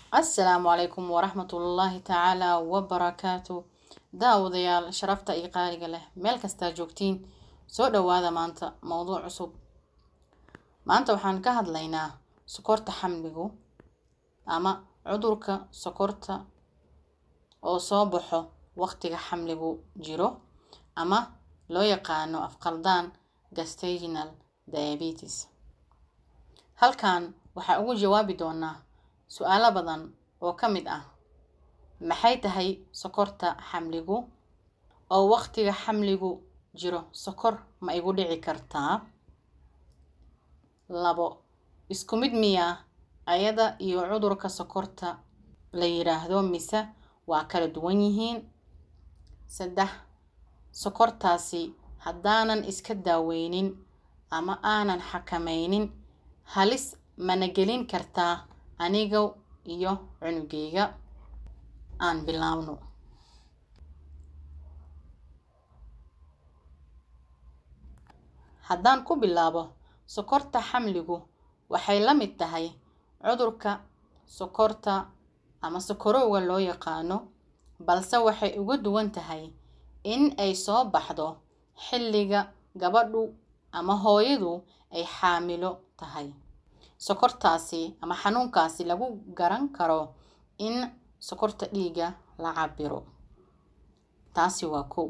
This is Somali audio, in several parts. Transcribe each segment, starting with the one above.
asalaamu calaykum waraxmatullaahi tacaala wabarakaatu daawadayaal sharafta iyo qaaliga leh meel kastaa joogtiin soo dhawaada maanta mowduuc cusub maanta waxaan ka hadlaynaa sokorta xamligu ama cudurka sokorta oo soo baxo waqtiga xamligu jiro ama loo yaqaano afqaldaan gestaginal diabetes halkan waxaa ugu jawaabi doonaa su-aalo badan oo ka mid ah maxay tahay sokorta xamligu oo waqtiga xamligu jiro sokor ma igu dhici kartaa labo isku mid miyaa ayada iyo cudurka sokorta la yiraahdo mise waa kala duwan yihiin saddex sokortaasi haddaanan iska daaweynin ama aanan xakameynin halis mana gelin kartaa aniga iyo cunugeyga aan bilaabno haddaan ku bilaabo sokorta xamligu waxay la mid tahay cudurka sokorta ama sokorowga loo yaqaano balse waxay uga duwan tahay in ay soo baxdo xilliga gabadhu ama hooyadu ay xaamilo tahay sokortaasi ama xanuunkaasi lagu garan karo in sokorta dhiiga la cabiro taasi waa kow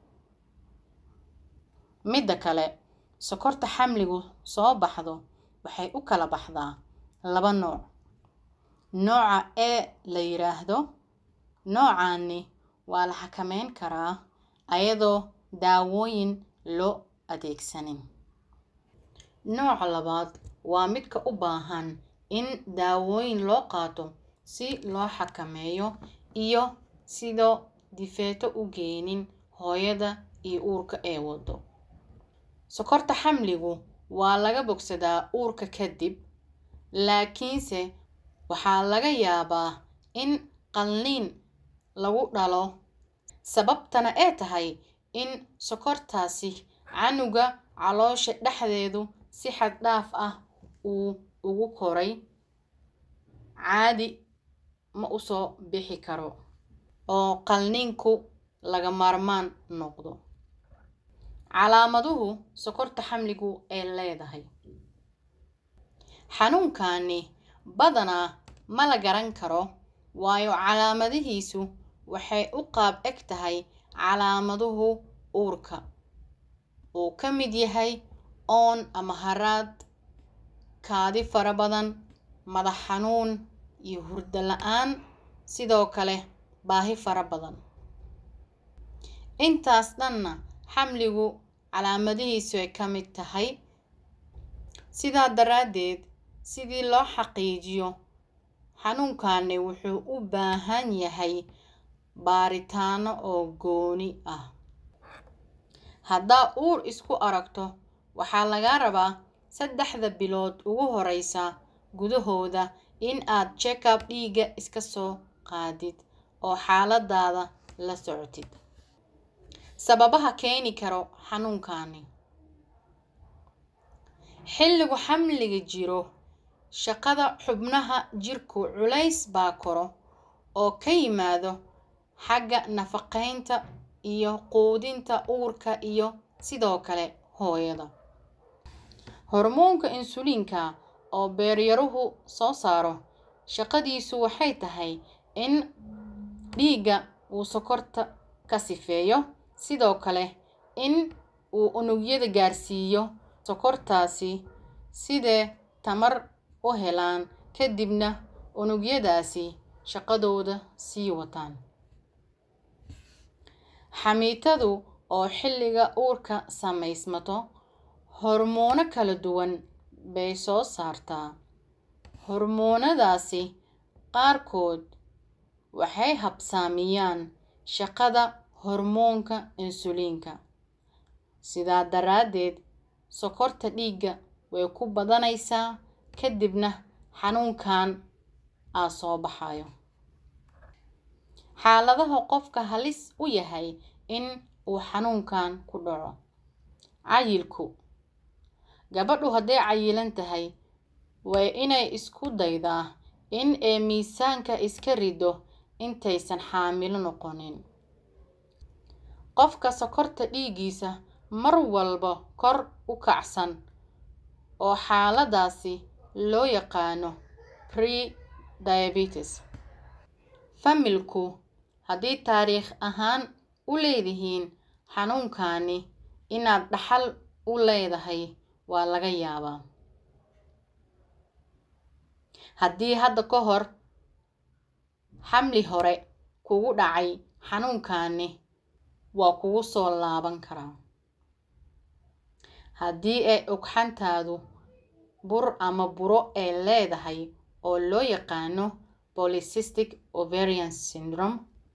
midda kale sokorta xamligu soo baxdo waxay u kala baxdaa laba nooc nooca e la yiraahdo noocaani waa la xakameyn karaa ayadoo daawooyin loo adeegsanin nooca labaad waa midka u baahan in daawooyin loo qaato si loo xakameeyo iyo sidoo difeeto u geenin hooyada iyo uurka ee wado sokorta xamligu waa laga bogsadaa uurka kadib laakiinse waxaa laga yaabaa in qalliin lagu dhalo sababtana ee tahay in sokortaasi canuga caloosha dhexdeedu si xad dhaaf ah uu ugu koray caadi ma usoo bixi karo oo qalniinku laga maarmaan noqdo calaamaduhu sokorta xamligu ay leedahay xanuunkani badanaa ma la garan karo waayo calaamadihiisu waxay u qaab eg tahay calaamaduhu uurka uu ka mid yahay oon ama haraad kaadi fara badan madax xanuun iyo hurdo la-aan sidoo kale baahi fara badan intaas dhanna xamligu calaamadihiisu ay ka mid tahay sidaa daraaddeed sidii loo xaqiijiyo xanuunkani wuxuu u baahan yahay baaritaano oo gooni ah haddaa uur isku aragto waxaa lagaa rabaa saddexda bilood ugu horeysa gudahooda in aad check-up dhiiga iska soo qaadid oo xaaladaada la socotid sababaha keeni karo xanuunkani xilligu xamliga jiro shaqada xubnaha jirku culays baa koro oo ka yimaado xagga nafaqeynta iyo quudinta uurka iyo sidoo kale hooyada hormoonka insuliinka oo beeryaruhu soo saaro shaqadiisu waxay tahay in dhiigga uu sokorta ka sifeeyo sidoo kale in uu unugyada gaarsiiyo sokortaasi sidee tamar u helaan kadibna unugyadaasi shaqadooda sii wataan xamiitadu oo xilliga uurka samaysmato hormoono kala duwan bay soo saartaa hormoonadaasi qaarkood waxay habsaamiyaan shaqada hormoonka insuliinka sidaa daraaddeed sokorta dhiigga way ku badanaysaa kadibna xanuunkan aa soo baxayo xaaladaha qofka halis u yahay in uu xanuunkan ku dhaco cayilku gabadhu hadday cayilan tahay waa inay isku daydaa in ay miisaanka iska rido intaysan xaamilo noqonin qofka sokorta dhiiggiisa mar walba kor u kacsan oo xaaladaasi loo yaqaano pre-diabetes familku haddii taariikh ahaan u leedihiin xanuunkani inaad dhaxal u leedahay waa laga yaabaa haddii hadda ka hor xamli hore kugu dhacay xanuunkani waa kugu soo laaban karaa haddii ay ugxantaadu bur ama buro ay leedahay oo loo yaqaano polycystic ovarian syndrome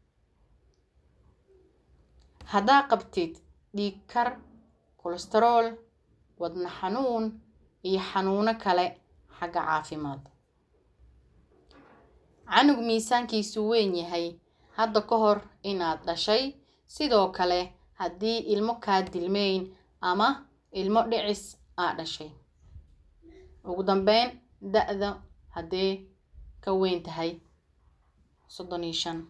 haddaa qabtid dhiig kar kolestarool wadna xanuun iyo xanuuno kale xagga caafimaad canug miisaankiisu weyn yahay hadda ka hor inaad dhashay sidoo kale haddii ilmo kaa dilmeyn ama ilmo dhicis aa dhashay ugu dambeyn da-da haddee ka weyn tahay soddon iyo shan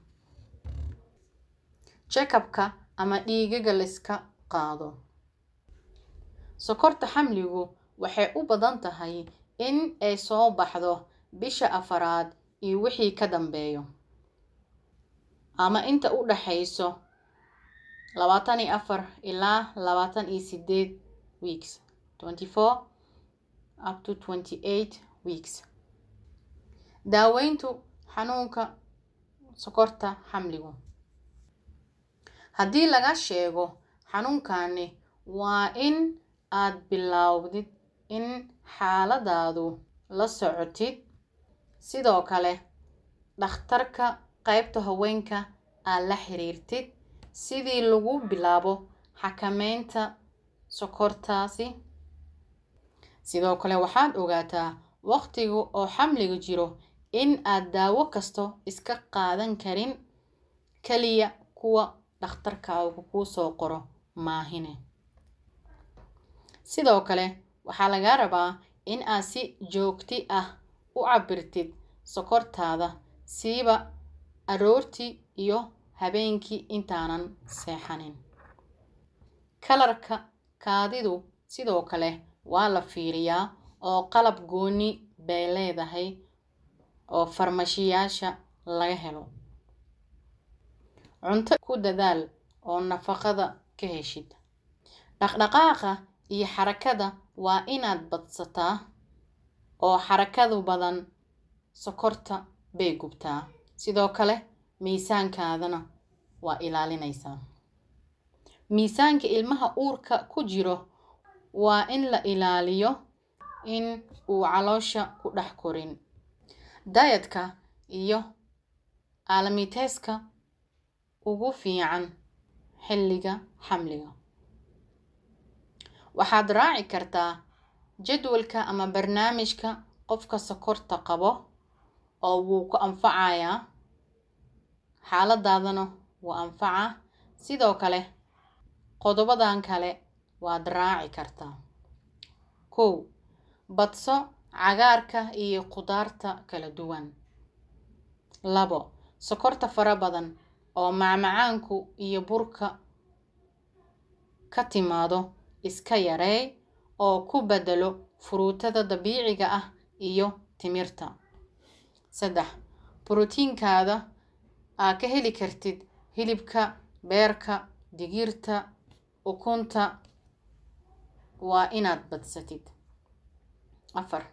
check-upka ama dhiigaga layska qaado sokorta xamligu waxay u badan tahay in ay soo baxdo bisha afaraad iyo wixii ka dambeeyo ama inta u dhaxayso labaatan iyo afar ilaa labaatan iyo sideed weeks twenty four up to twenty eight weeks daaweyntu xanuunka sokorta xamligu haddii laga sheego xanuunkani waa in aad bilowdid in xaaladaadu la socotid sidoo kale dhakhtarka qaybta haweenka aad la xiriirtid sidii lagu bilaabo xakameynta sokortaasi sidoo kale waxaad ogaataa waqtiga oo xamliga jiro in aad daawo kasto iska qaadan karin kaliya kuwa dhakhtarkaagu kuu soo qoro maahine sidoo kale waxaa lagaa rabaa in aad si joogti ah u cabirtid sokortaada siiba aroortii iyo habeenkii intaanan seexanin kalarka kaadidu sidoo kale waa la fiiriyaa oo qalab gooni bay leedahay oo farmashiyaasha laga helo cunto ku dadaal oo nafaqada ka heshid dhaqdhaqaaqa iyo xarakada waa inaad badsataa oo xarakadu badan sokorta bay gubtaa sidoo kale miisaankaadana waa ilaalinaysaa miisaanka ilmaha uurka ku jiro waa in la ilaaliyo in uu caloosha ku dhex korin dayadka iyo aalamiteeska ugu fiican xilliga xamliga waxaad raaci kartaa jadwalka ama barnaamijka qofka sokorta qabo oo wuu ku anfacayaa xaaladaadana wuu anfacaa sidoo kale qodobadan kale waad raaci kartaa kow badso cagaarka iyo khudaarta kala duwan labo sokorta fara badan oo macmacaanku iyo burka ka timaado iska yareey oo ku bedelo furuutada dabiiciga ah iyo timirta saddex brotiinkaada aa ka heli kartid hilibka beerka digirta ukunta waa inaad badsatid afar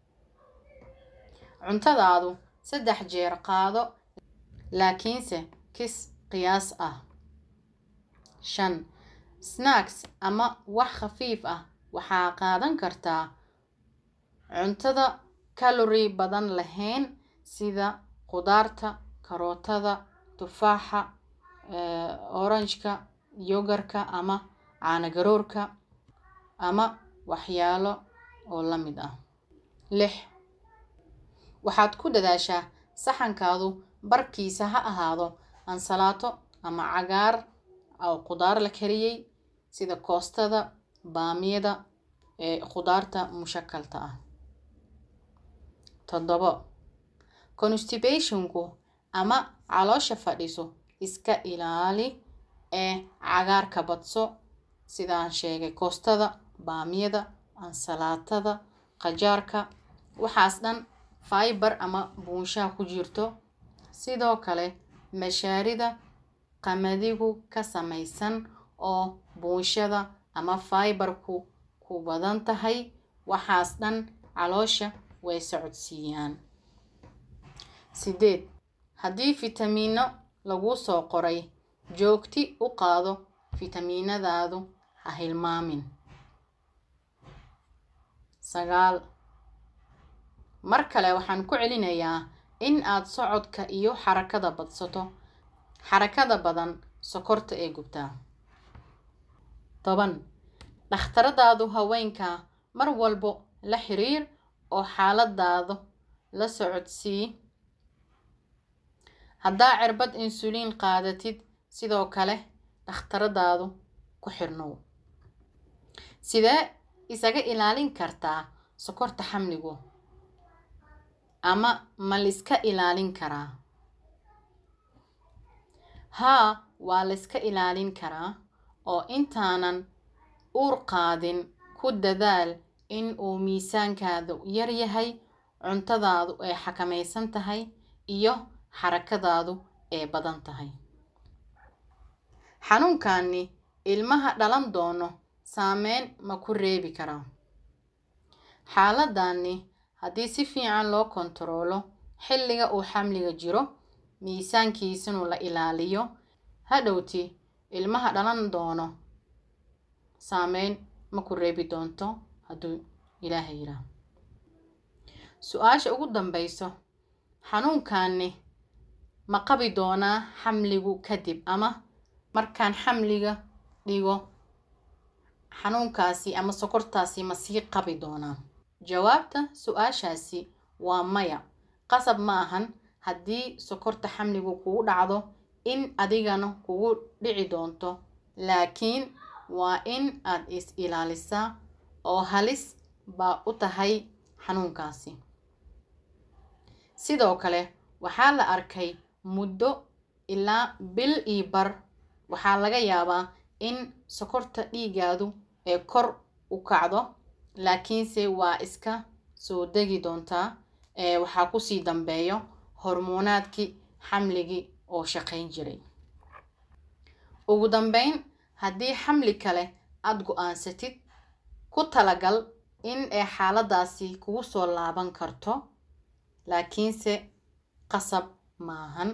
cuntadaadu saddex jeer qaado laakiinse kis qiyaas ah shan snacks ama wax khafiif ah waxaa qaadan kartaa cuntada kalori badan lahayn sida khudaarta karootada tufaaxa oranjka yogarka ama caanagaroorka ama waxyaalo oo la mid ah lix waxaad ku dadaashaa saxankaadu barkiisa ha ahaado ansalaato ama cagaar oo khudaar la kariyey sida koostada baamiyada ee khudaarta mushakalta ah toddobo constibationku ama caloosha fadhiso iska ilaali ee cagaarka badso sidaan sheegay koostada baamiyada ansalaatada qajaarka waxaas dhan fiber ama buunshaha ku jirto sidoo kale mashaarida qamadigu ka samaysan oo buunshada ama fiberku ku badan tahay waxaas dhan caloosha way socodsiiyaan sideed haddii fitamiino laguu soo qoray joogti u qaado fitamiinadaadu ha hilmaamin sagaal mar kale waxaan ku celinayaa in aad socodka iyo xarakada badsato xarakada badan sokorta ee gubtaa toban dhakhtaradaadu haweenka mar walbo la xiriir oo xaaladaadu la socodsii haddaa cirbad insuliin qaadatid sidoo kale dhakhtaradaadu ku xirnow sidee isaga ilaalin kartaa sokorta xamligu ama ma liska ilaalin karaa haa waa layska ilaalin karaa oo intaanan uur qaadin ku dadaal in uu miisaankaadu yar yahay cuntadaadu ay xakamaysan tahay iyo xarakadaadu ee badan tahay xanuunkani ilmaha dhalan doono saameyn ma ku reebi karaa xaaladani haddii si fiican loo kontaroolo xilliga uu xamliga jiro miisaankiisinu la ilaaliyo hadhowti ilmaha dhalan doono saameyn ma ku reebi doonto hadduu ilaaha yidhaah su-aasha ugu dambeyso xanuunkani ma qabi doonaa xamligu kadib ama markaan xamliga dhigo xanuunkaasi ama sokortaasi ma sii qabi doonaa jawaabta su-aashaasi waa maya qasab ma ahan haddii sokorta xamligu kugu dhacdo in adigana kugu dhici doonto laakiin waa in aad is ilaalisaa oo halis baa u tahay xanuunkaasi sidoo kale waxaa la arkay muddo ilaa bil iyo bar waxaa laga yaabaa in sokorta dhiigaadu ee kor u kacdo laakiinse waa iska soo degi doontaa ee waxaa kusii dambeeyo hormoonaadkii xamligii oo shaqayn jiray ugu dambeyn haddii xamli kale aada go-aansatid ku talagal in ay xaaladaasi kugu soo laaban karto laakiinse qasab maahan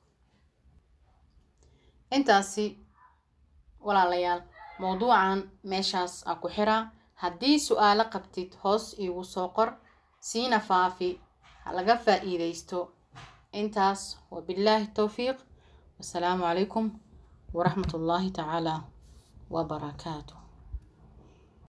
intaasi walaalayaal mowduucan meeshaas aa ku xiraa haddii su-aalo qabtid hoos iigu soo qor siina faafi ha laga faa-iideysto intaas wabillaahi towfiiq wasalaamu calaykum waraxmat ullaahi tacaala wabarakaatu